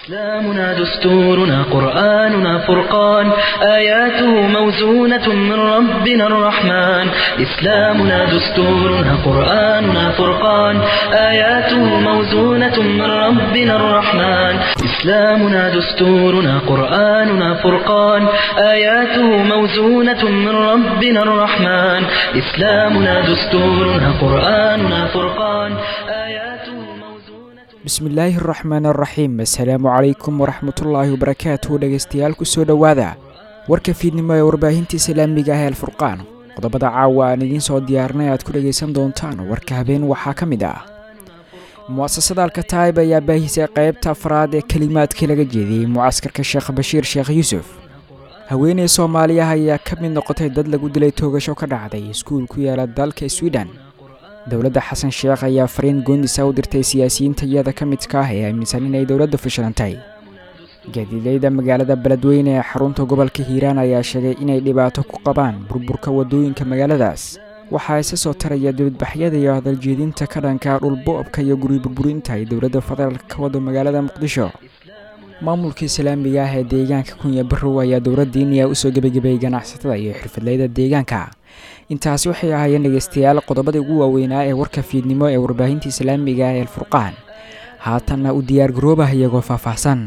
إسلامنا دستورنا قرآننا فرقان آياته موزونة من ربنا الرحمن إسلامنا دستورنا قرآننا فرقان آياته موزونة من ربنا الرحمن إسلامنا دستورنا قرآننا فرقان آياته موزونة من ربنا الرحمن إسلامنا دستورنا قرآننا فرقان آياته موزونة bismillaahi araxmaan araxiim assalaamu calaykum waraxmatullaahi wabarakaatuhu dhegaystayaal kusoo dhowaada warka fiidnimo ee warbaahinta islaamiga ah ee alfurqaan qodobada caawa aan idiin soo diyaarnay aad ku dhegaysan doontaan warka habeen waxaa ka mid ah mu'asasada alkataib ayaa baahisay qaybta afraad ee kelimaadkii laga jeediyey mucaskarka sheekh bashiir sheekh yuusuf haweeney soomaaliya ayaa ka mid noqotay dad lagu dilay toogasho ka dhacday iskuul ku yaala dalka sweden dowladda xasan sheekh ayaa fariin goondisa u dirtay siyaasiyiinta iyada ka midka ah ee aaminsan inay dowladdu fashilantay gaadiideyda magaalada beledweyne ee xarunta gobolka hiiraan ayaa sheegay inay dhibaato ku qabaan burburka waddooyinka magaaladaas waxaa isa soo taraya dibadbaxyada iyo hadaljeedinta ka dhanka dhulbo-obka iyo guri burburinta ay dowladda federaalk ka wado magaalada muqdisho maamulka islaamiga ah ee deegaanka kunya barrow ayaa dowladda iniya usoo gebagabeeyey ganacsatada iyo xirfadleyda deegaanka intaasi waxay ahaayeen dhegaystayaal qodobada ugu waaweynaa ee warka fiidnimo ee warbaahinta islaamiga ah ee alfurqaan haatanna u diyaar garoobah iyagoo faahfaahsan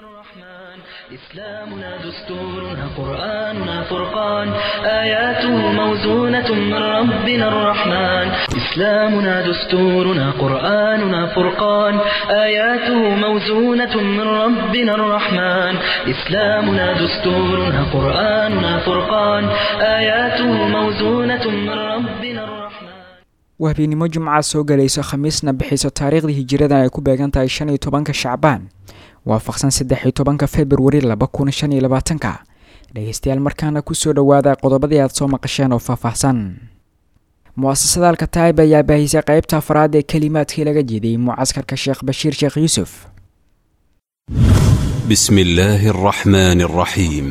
إسلامنا دستورنا قرآننا فرقان آياته موزونة من ربنا الرحمن إسلامنا دستورنا قرآننا فرقان آياته موزونة من ربنا الرحمن إسلامنا دستورنا قرآننا فرقان آياته موزونة من ربنا الرحمن waa habeenimo jimca soo galayso khamiisna bixiso taariikhdii hijiradan ay ku beegan tahay shan iyo tobanka shacbaan waafaqsan saddex iyo tobanka februari laba kun shan iyo labaatanka dhegaystayaal markaana kusoo dhowaada qodobadii aad soo maqasheen oo faahfaahsan mu'asasada alkataib ayaa baahisay qaybta afraad ee kelimaadkii laga jeediyey mucaskarka sheekh bashiir sheekh yuusuf بسم الله الرحمن الرحيم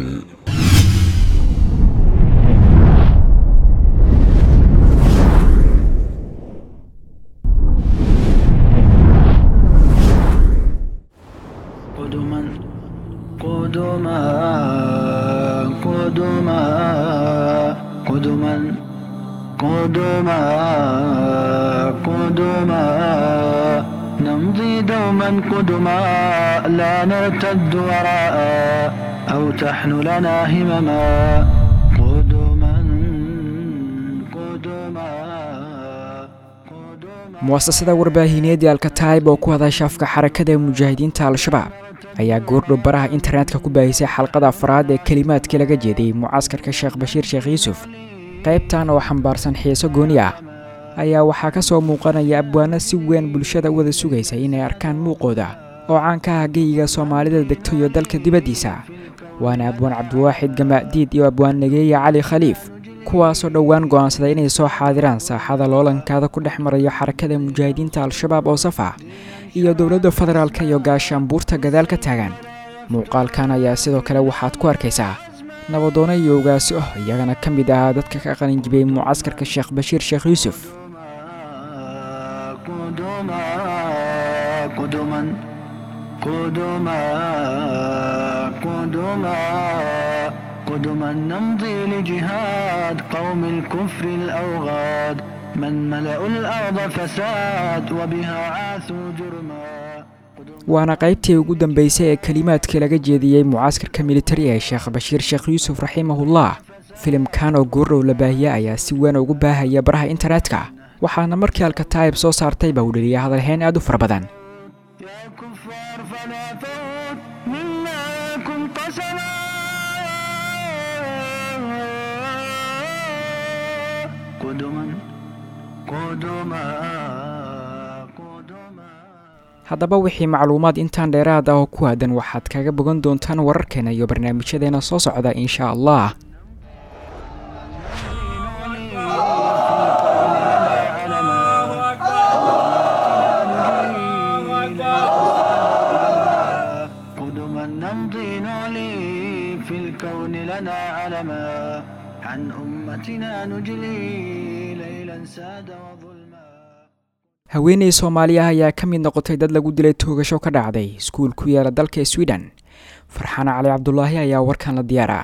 قدما قدما قدما قدما قدما قدما نمضي دوما قدما لا نرتد وراء أو تحن لنا همما قدما قدما قدما mu'asasada warbaahineedii alkataib oo ku hadasha afka xarakada ee mujaahidiinta al-shabaab ayaa goordhow baraha internetka ku baahisay xalqada afraad ee kelimaadkii laga jeediyey mucaskarka sheekh bashiir sheekh yuusuf qaybtan oo xambaarsan xiiso gooni ah ayaa waxaa ka soo muuqanaya abwaano si weyn bulshada u wada sugaysa inay arkaan muuqooda oo caanka ah geyiga soomaalida degto iyo dalka dibaddiisa waana abwaan cabdiwaaxid gamaadiid iyo abwaan nageeya cali khaliif kuwaasoo dhowaan go'aansaday inay soo xaadiraan saaxada loolankaada ku dhex marayo xarakada mujaahidiinta al-shabaab oo saf ah iyo dowladda federaalka iyo gaashaanbuurta gadaal ka taagan muuqaalkan ayaa sidoo kale waxaad ku arkaysaa nabadoono iyo ogaasi ah iyagana ka mid ahaa dadka ka qalinjibiyey mucaskarka sheekh bashiir sheekh yuusuf قدما قدما قدما قدما قدما نمضي لجهاد قوم الكفر الأوغاد من ملأوا الأرض فساد وبها عاثوا جرما waana qaybtii ugu dambeysay ee kelimaadkii laga jeediyey mucaskarka militari ee sheekh bashiir sheekh yuusuf raximahullah filimkan oo goordhow la baahiye ayaa si weyn ugu baahaya baraha internetka waxaana markii alkataib soo saartay baa u dheliyay hadalhayn aad u fara badan يا كفار فلا فوت منكم قسما قدما قدما قدما haddaba wixii macluumaad intaan dheeraad ah oo ku aadan waxaad kaga bogan doontaan wararkeena iyo barnaamijyadeena soo socda insha allah قدما نمضي نعلي في الكون لنا علما عن أمتنا نجلي ليلا ساد وظلما haweeney soomaali ah ayaa ka mid noqotay dad lagu dilay toogasho ka dhacday iskuul ku yaala dalka sweden farxaan cali cabdulaahi ayaa warkan la diyaara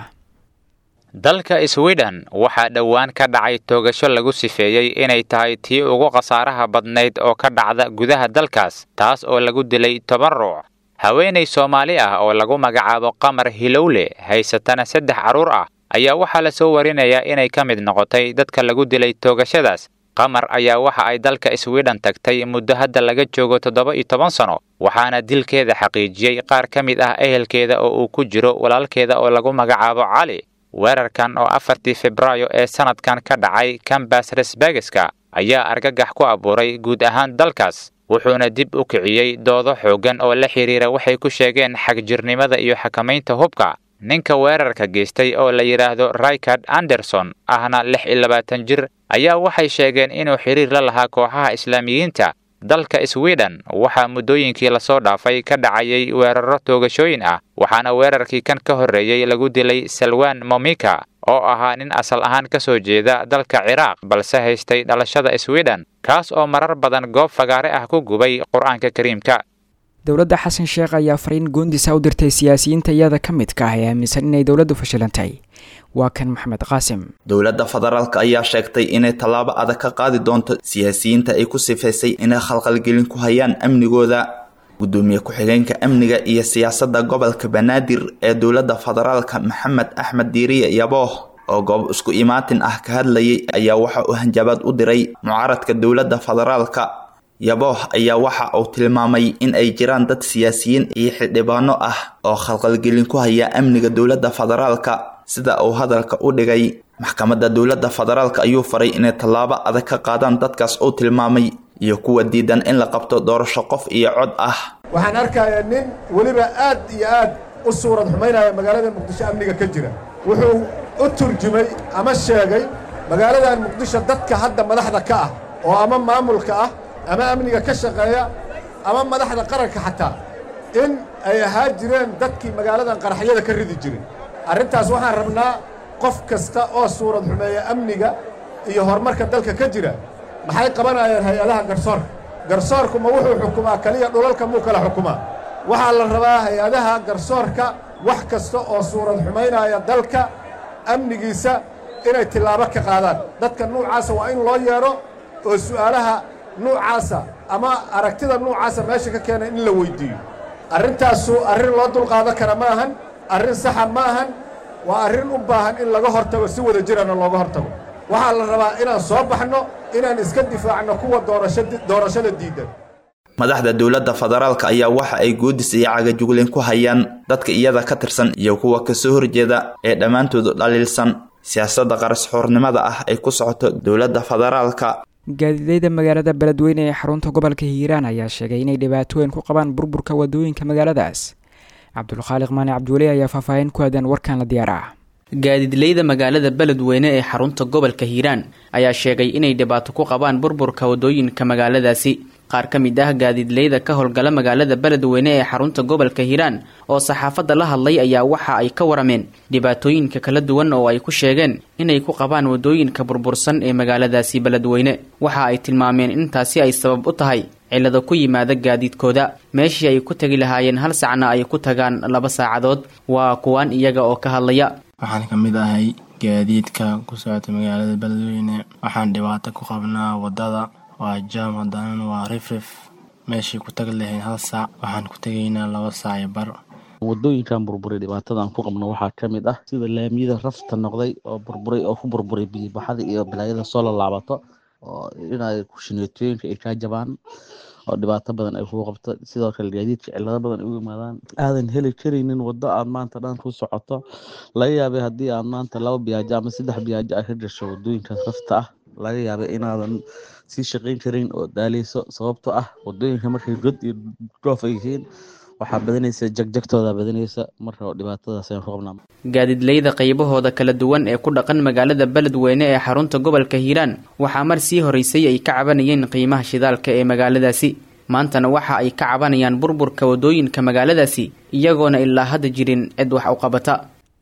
dalka sweden waxaa dhowaan ka dhacay toogasho lagu sifeeyey inay tahay tii ugu khasaaraha badnayd oo ka dhacda gudaha dalkaas taas oo lagu dilay toban ruuc haweenay soomaali ah oo lagu magacaabo qamar hilowle haysatana saddex carruur ah ayaa waxaa la soo warinayaa inay ka mid noqotay dadka lagu dilay toogashadaas qamar ayaa waxa ay dalka sweden tagtay muddo hadda laga joogo toddoba iyo toban sano waxaana dilkeeda xaqiijiyey qaar ka mid ah ehelkeeda oo uu ku jiro walaalkeeda oo lagu magacaabo cali weerarkan oo afartii febraayo ee sanadkan ka dhacay kambas resbegeska ayaa argagax ku abuuray guud ahaan dalkaas wuxuuna dib u kiciyey doodo xooggan oo la xidhiira waxay ku sheegeen xagjirnimada iyo xakamaynta hubka ninka weerarka geystay oo la yidhaahdo rikard anderson ahna lix iyo labaatan jir ayaa waxay sheegeen inuu xidhiir la lahaa kooxaha islaamiyiinta dalka sweden waxaa muddooyinkii lasoo dhaafay ka dhacayay weeraro toogashooyin ah waxaana weerarkii kan ka horreeyey lagu dilay salwan momika oo ahaa nin asal ahaan ka soo jeeda dalka ciraaq balse haystay dhalashada sweden kaas oo marar badan goob fagaare ah ku gubay qur-aanka kariimka dowladda xasan sheekh ayaa fariin goondisa u dirtay siyaasiyiinta iyada ka midka ah ee aaminsan inay dowladdu fashilantay waa kan maxamed qaasim dowladda federaalk ayaa sheegtay inay tallaabo adag ka qaadi doonto siyaasiyiinta ay ku sifaysay inay khalkhalgelin ku hayaan amnigooda gudoomiye ku-xigeenka amniga iyo siyaasadda gobolka banaadir ee dowladda federaalka maxamed axmed diiriye yabooh oo goob isku imaatin ah ka hadlayay ayaa waxa uu hanjabaad u diray mucaaradka dowladda federaalka yabooh ayaa waxa uu tilmaamay in ay jiraan dad siyaasiyiin iyo xildhibaano ah oo khalkhalgelin ku haya amniga dowladda federaalka sida uu hadalka u dhigay maxkamadda dowladda federaalka ayuu faray inay tallaabo adag ka qaadaan dadkaas uu tilmaamay iyo kuwa diidan in la qabto doorasho qof iyo cod ah waxaan arkayaa nin weliba aad iyo aad u suurad xumaynaya magaalada muqdisho amniga ka jira wuxuu u turjumay ama sheegay magaaladan muqdisho dadka hadda madaxda ka ah oo ama maamulka ah ama amniga ka shaqeeya ama madaxda qaranka xataa in ay ahaa jireen dadkii magaaladan qaraxyada ka ridi jiray arrintaas waxaan rabnaa qof kasta oo suurad xumeeya amniga iyo horumarka dalka ka jira maxay qabanayaan hay-adaha garsoorka garsoorku ma wuxuu xukumaa keliya dhulalka muu kala xukumaa waxaa la rabaa hay-adaha garsoorka wax kasta oo suurad xumaynaya dalka amnigiisa inay tillaabo ka qaadaan dadka nuucaasa waa in loo yeedho oo su'aalaha nuucaasa ama aragtida nuucaasa meesha ka keena in la weyddiiyo arrintaasu arrin loo dulqaadan kara ma ahan arrin saxa ma ahan waa arrin u baahan in laga hortago si wada jirana looga hortago waxaa la rabaa inaan soo baxno inaan iska difaacno kuwa doorashada diidan madaxda dowladda federaalka ayaa waxa ay goodis iyo cagajugleen ku hayaan dadka iyada ka tirsan iyo kuwa kasoo horjeeda ee dhammaantoodu dhaliilsan siyaasadda qarasxoornimada ah ay ku socoto dowladda federaalka gaadiideyda magaalada beledweyne ee xarunta gobolka hiiraan ayaa sheegay inay dhibaatooyin ku qabaan burburka wadooyinka magaaladaas cabdulkhaaliq maani cabdiweli ayaa faahfaahin ku aadan warkan la diyaar ah gaadiidleyda magaalada beledweyne ee xarunta gobolka hiiraan ayaa sheegay inay dhibaato ku qabaan burburka wadooyinka magaaladaasi qaar ka mid ah gaadiidleyda ka howlgala magaalada beledweyne ee xarunta gobolka hiiraan oo saxaafadda la hadlay ayaa waxa ay ka warameen dhibaatooyinka kala duwan oo ay ku sheegeen inay ku qabaan wadooyinka burbursan ee magaaladaasi beledweyne waxa ay tilmaameen intaasi ay sabab u tahay cillado ku yimaada gaadiidkooda meeshii ay ku tegi lahaayeen hal sacna ay ku tagaan laba saacadood waa kuwaan iyaga oo ka hadlaya waxaan ka mid ahay gaadiidka ku socota magaalada beledweyne waxaan dhibaato ku qabnaa waddada waa jaam haddanana waa rifrif meeshii ku tagi lahayn hal saac waxaan ku tegaynaa laba saac iyo bar wadooyinkan burburay dhibaatadan ku qabno waxaa ka mid ah sida laamiyada rafta noqday oo burburay oo ku burburay biyibaxada iyo balaayada soo lalaabato oo inay kushineetooyinka ay kaa jabaan oo dhibaato badan ay kugu qabto sidoo kale gaadiidka cillado badan ay ugu yimaadaan aadan heli karaynin waddo aad maanta dhan ku socoto laga yaabay haddii aad maanta laba biyaajo ama saddex biyaajo ay ka gasho wadooyinkaas rafta ah laga yaabay inaadan sii shaqayn karin oo daaleyso sababtoo ah wadooyinka markay god iyo dhoof ay yihiin waxaa badanaysa jagjagtooda badanaysa marka dhibaatadaas ayaan ku qabnaa gaadiidleyda qaybahooda kala duwan ee ku dhaqan magaalada beledweyne ee xarunta gobolka hiiraan waxaa mar sii horeysay ay ka cabanayeen qiimaha shidaalka ee magaaladaasi maantana waxa ay ka cabanayaan burburka wadooyinka magaaladaasi iyagoona ilaa hadda jirin cid wax u qabata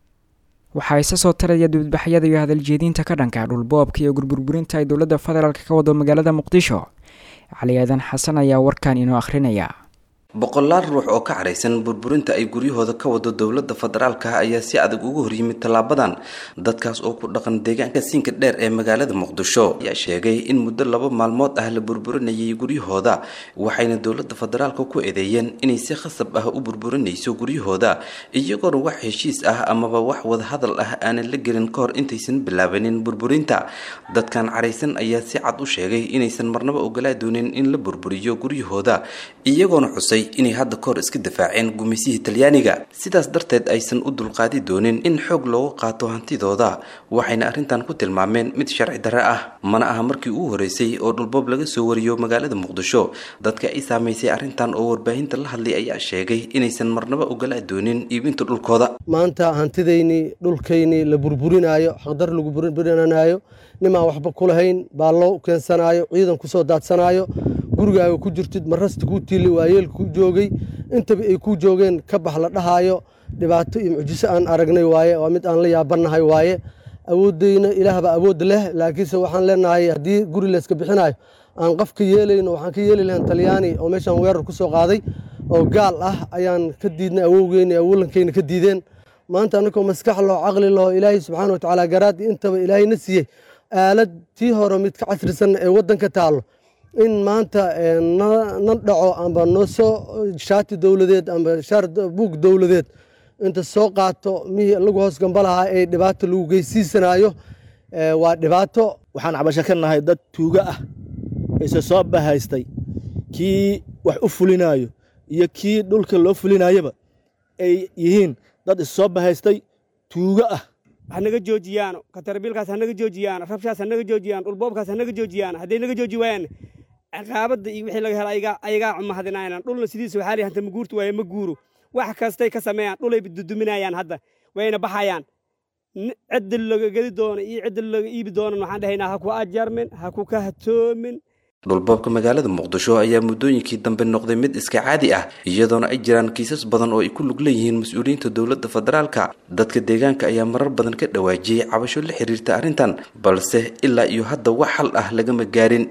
waxaa isa soo taraya dibadbaxyada iyo hadaljeediinta ka dhanka dhulboobka iyo gurburburinta ay dowladda federaalk ka wado magaalada muqdisho cali aadan xasan ayaa warkan inoo akhrinaya boqolaal ruux oo ka caraysan burburinta ay guryahooda ka wado dowladda federaalka ayaa si adag uga horyimid tallaabadan dadkaas oo ku dhaqan deegaanka siinka dheer ee magaalada muqdisho ayaa sheegay in muddo laba maalmood ah la burburinayay guryahooda waxayna dowladda federaalka ku eedeeyeen inay si khasab ah u burburinayso guryahooda iyagoona wax heshiis ah amaba wax wadahadal ah aanan la gelin ka hor intaysan bilaabanin burburinta dadkan caraysan ayaa si cad u sheegay inaysan marnaba ogolaa doonin in la burburiyo guryahooda iyagoona xusay inay hadda kahor iska difaaceen gumaysihii talyaaniga sidaas darteed aysan u dulqaadi doonin in xoog loogu qaato hantidooda waxayna arrintan ku tilmaameen mid sharci darre ah mana aha markii ugu horeysay oo dhulboob laga soo wariyo magaalada muqdisho dadka ay saamaysay arrintan oo warbaahinta la hadlay ayaa sheegay inaysan marnaba ogolaa doonin iibinta dhulkooda maanta hantidaynii dhulkaynii la burburinaayo xaqdar lagu burburinaayo nimaan waxba ku lahayn baa loo keensanaayo ciidan kusoo daadsanaayo gurigaaga ku jirtid marasta kuu tiili waayeel ku joogay intaba ay ku joogeen ka bax la dhahaayo dhibaato iyo mucjiso aan aragnay waaye waa mid aan la yaabannahay waaye awooddayna ilaahbaa awood leh laakiinse waxaan leenahay haddii guri layska bixinayo aan qof ka yeelayno waxaan ka yeeli lahayn talyaani oo meeshaan weerar ku soo qaaday oo gaal ah ayaan ka diidnay awowgeyna awolankayna ka diideen maanta annagoo maskax loo caqli laho ilaahay subxaana watacaala garaadii intaba ilaahayna siiyey aalad tii hore mid ka casrisan ee waddanka taallo in maanta na dhaco amba noo soo shaati dowladeed amba shaar buug dowladeed inta soo qaato mihii lagu hoos gamba lahaa ee dhibaato lagu geysiisanayo waa dhibaato waxaan cabasho ka nahay dad tuugo ah ise soo bahaystay kii wax u fulinayo iyo kii dhulka loo fulinayaba ay yihiin dad issoo bahaystay tuugo ah hanaga joojiyaan katarbiilkaas hanaga joojiyaan rabshaas hanaga joojiyaan dhulboobkaas hanaga joojiyaan hadday naga jooji waayaan ciqaabadda iyo wixii laga hela ayagaa cumahadinayaan dhulna sidiisa waxaa lihi hanta ma guurtu waaye ma guuro wax kastay ka sameeyaan dhulay duduminayaan hadda wayna baxayaan cidda laga gedi doono iyo cidda laga iibi doonan waxaan dhahaynaa ha ku ajarmin ha ku kahatoomin dhulboobka magaalada muqdisho ayaa muddooyinkii dambe noqday mid iska caadi ah iyadoona ay jiraan kiisas badan oo ay ku lug leeyihiin mas-uuliyiinta dowladda federaalka dadka deegaanka ayaa marar badan ka dhawaajiyey cabasho la xiriirta arrintan balse ilaa iyo hadda wax xal ah lagama gaarin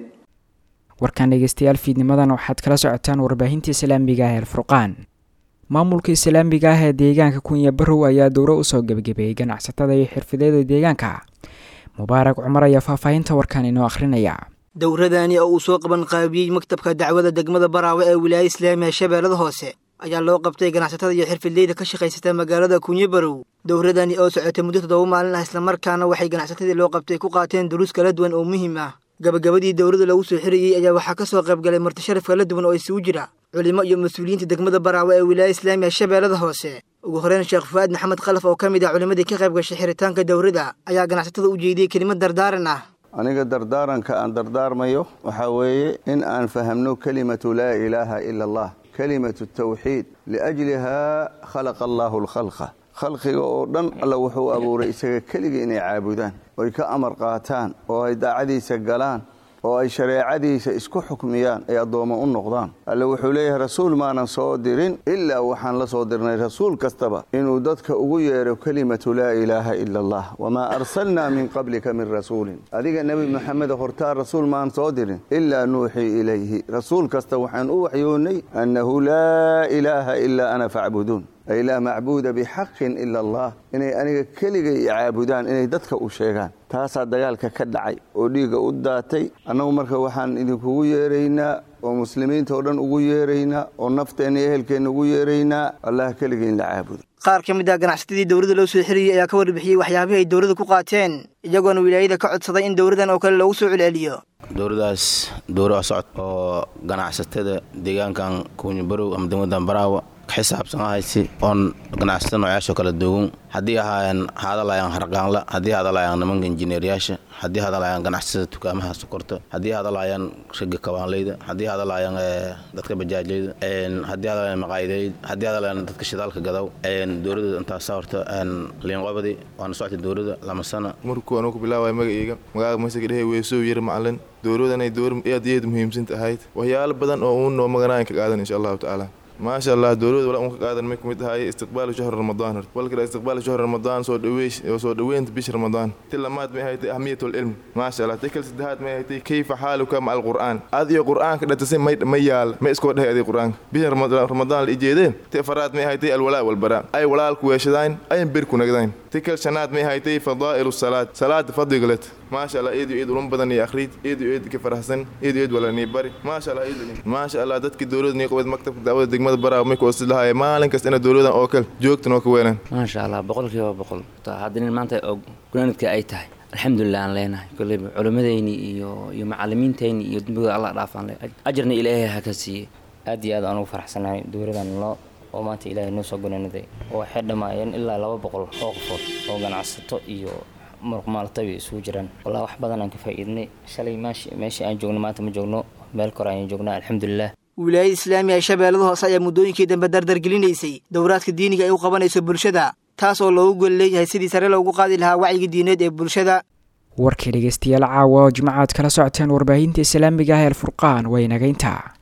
warkaan dhegeystayaal fiidnimadan waxaad kala socotaan warbaahinta islaamiga ah alfurqaan maamulka islaamiga ah ee deegaanka kunya barow ayaa dowro usoo gebagabeeyey ganacsatada iyo xirfadeeda deegaanka mubaarak cumar ayaa faahfaahinta warkaan inoo akhrinaya dowradani oo uu soo qaban qaabiyey maktabka dacwada degmada baraawe ee wilaaya islaamiga shabeellada hoose ayaa loo qabtay ganacsatada iyo xirfidleyda ka shaqaysata magaalada kunyo barow dowradani oo socotay muddo toddoba maalin ah islamarkaana waxay ganacsatadii loo qabtay ku qaateen duruus kala duwan oo muhiim ah gabagabadii dowladda lagu soo xirayey ayaa waxaa ka soo qayb galay martisharaf kala duwan oo isugu jira culimo iyo mas-uuliyiinta degmada baraawe ee wilaaya islaamiga shabeellada hoose ugu horeyn sheekh fu'aad maxamed khalaf oo ka mid ah culimadii ka qayb gashay xiritaanka dowradda ayaa ganacsatada u jeediyey kelimad dardaaran ah aniga dardaaranka aan dardaarmayo waxaa weeye in aan fahamno kelimatu laa ilaaha ila allah kelimatu tawxiid liajlihaa khalaqa allaahu alkhalqa khalqiga oo dhan alla wuxuu abuuray isaga keliga inay caabudaan oy ka amar qaataan oo ay daacadiisa galaan oo ay shareecadiisa isku xukmiyaan ay addoommo u noqdaan alle wuxuu leeyahay rasuul maanan soo dirin ilaa waxaan la soo dirnay rasuul kastaba inuu dadka ugu yeedho kelimatu laa ilaaha ila allah wamaa arsalnaa min qablika min rasuulin adiga nebi moxamed hortaa rasuul maan soo dirin ilaa nuuxii ilayhi rasuul kasta waxaan u waxyoonnay annahu laa ilaaha ilaa ana facbuduun ay laa macbuuda bixaqin ila allah inay aniga keligay caabudaan inay dadka u sheegaan taasaa dagaalka ka dhacay oo dhiigga u daatay annagu marka waxaan idinkugu yeeraynaa oo muslimiinta oo dhan ugu yeeraynaa oo nafteenna iyo ehelkeenna ugu yeeraynaa allah keligay in la caabudo qaar ka mid ah ganacsatadii dowladda loo soo xiriyey ayaa ka warbixiyey waxyaabihii ay dowladda ku qaateen iyagoona wilaayada ka codsaday in dowladdan oo kale loogu soo celceliyo dowladdaas dowra socod oo ganacsatada deegaankan kuunyabarow ama degmadan baraawa xisaabsan ahaysi oon ganacsatada noocaasoo kala duwan haddii ahaayeen hadalaayaan harqaanla haddii hadalaayaan nimanka injineeryaasha haddii hadalaayaan ganacsatada dukaamaha sokorta haddii hadalaayaan ragga kabaanleyda haddii hadalaayaan dadka bajaajleyda haddii hadalaayaan maqaayideyda haddii hadalaayaan dadka shidaalka gadaw dowladda intaasa horta liinqobadi waana socotay dowladda lama sana markuu anugu bilaawaya magacayga magaaga masaka dhehe weesoo yar macalin dowladanay dowr aad iyo aad muhiimsan tahayd waxyaalo badan oo uu noo maganaayan ka qaadan insha allahu tacaala maasha allah dowlada wala unka qaadan may kumid ahaay istiqbaalu shahri ramadaan hort walkala istiqbaalu shahri ramadaan soo dhaweesh soo dhaweynta bisha ramadaan ti lamaad may haytay ahmiyat lcilm maasha allah ti kal saddexaad may haytay kayfa xaaluka maca alqur'aan ad iyo qur'aanka dhatasay may ma yaal ma iskoo dhahay aday qur'aanka bisha ramadaan la ijeedeen ti afaraad may haytay alwalaa walbaraa ay walaalku weeshadaan ayan berku nagdayn ti kal shanaad may haytay fadaa'ilu salaad salaada fadligalet maasha allah eed iyo eed ulun badan iyo akhriid eed iyo eed ka faraxsan eed iyo eed wala nii bari maasha allah eed maasha allah dadkii dowladda nii qabad maktabka daawada degmada baraaw may ku osid lahaaya maalin kasta ina dowladan oo kale joogtan oo ka weelaan maasha allah boqolkiiba boqol haddii maanta oo gunaanadka ay tahay alxamdulilah aan leenahay koleyba culimmadeyni iyo iyo macalimiinteyni iyo dembigooda allah dhaafaan le ajarna ilaahay ha ka siiye aad iyo aad aan ugu faraxsanahay dowladan noo oo maanta ilaahay noo soo gunaanaday oo waxay dhammaayeen ilaa laba boqol oo qofood oo ganacsato iyo muruqmaalatabi isugu jiraan wallah wax badan aan ka faa'iidnay shalay meeshii aan joogno maanta ma joogno meel kore ayaan joognaa alxamdulilah wilaayada islaamiga ee shabeellada hoose ayaa muddooyinkii dambe dardargelinaysay dowraadka diiniga ay u qabanayso bulshada taas oo loogu gol leeyahay sidii sare loogu qaadi lahaa wacyiga diineed ee bulshada warkii dhegeystayaal caawa oo jimcaad kala socoteen warbaahinta islaamiga ah ee alfurqaan waa inagaynta